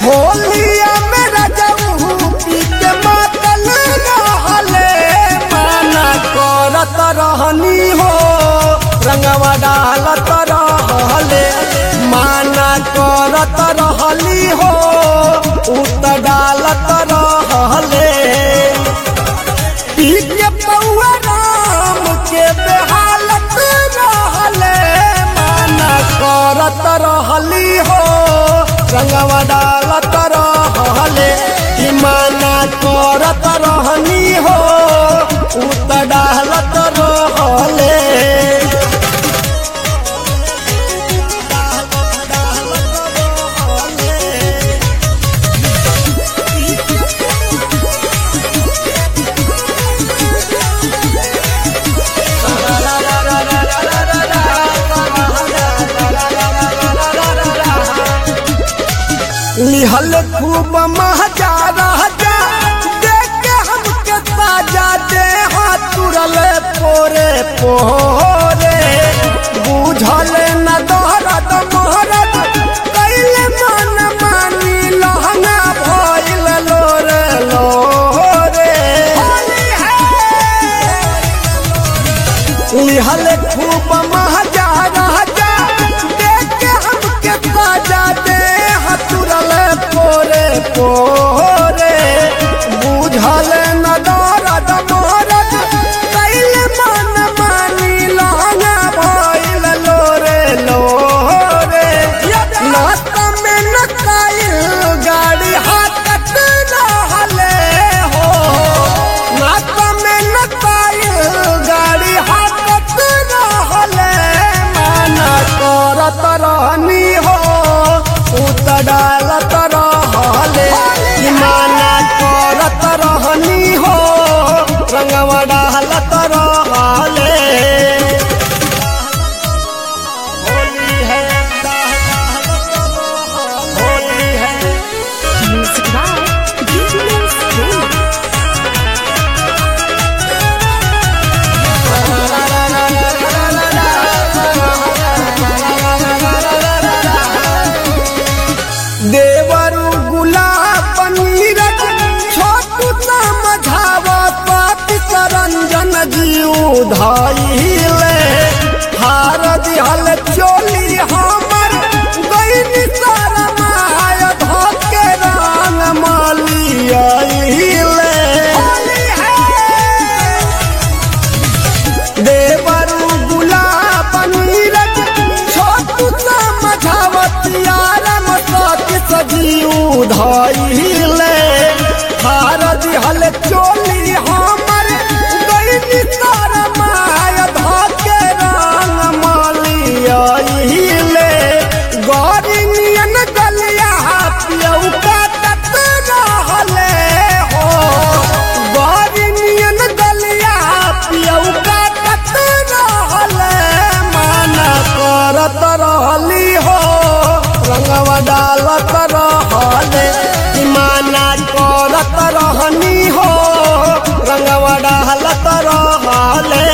होलिया में रजऊ पी के मातल रहले माना करत रहनी हो रंगवा डालत रहले माना करत रहली हो उत डालत रहले पी के पौआ राम के बेहालत रहले माना करत रहली हो रंगवा डालत रहले कि माना करत रहनी हो उत डालत रहले लिहल खूब महजा राजा देख के हमके ताजा दे हाथ तुरल पोरे पोरे बुझल न दोहरत मोहरत कैले मन मानी लहंगा भइल लोरे लोरे लिहल खूब महजा राजा देख के हमके ताजा दे हतुरल पोरे पोरे बुझल न दरद मोरद कैले मन मानी लहंगा भइल लोरे लोरे नात में न काइल गाड़ी हाथत रहले हो नात में न काइल गाड़ी हाथत रहले माना करत रहनी हो उत डालत रहले कि माना करत रहनी हो रंगवा डालत रहले होली है होली है Music by DJ Spring. देवरु गुलाब नीरज छोटू समझावा पाति करंजन जीव धाइले हार दिहल चोली हमर गईनी शरमाय धके रंग मालियाइले देवरु गुलाब नीरज छोटू समझावतिया रम सती सजीव धाइले हार दिहल चोली हमर गईनी शरमाय धके रंग मालियाइले गौरी नियन गलिया पियऊ काटत रहले हो गौरी नियन गलिया पियऊ काटत रहले माना करत रहली हो रंगवा डालत रहले कि माना करत रहनी हो रंगवा डालत रहले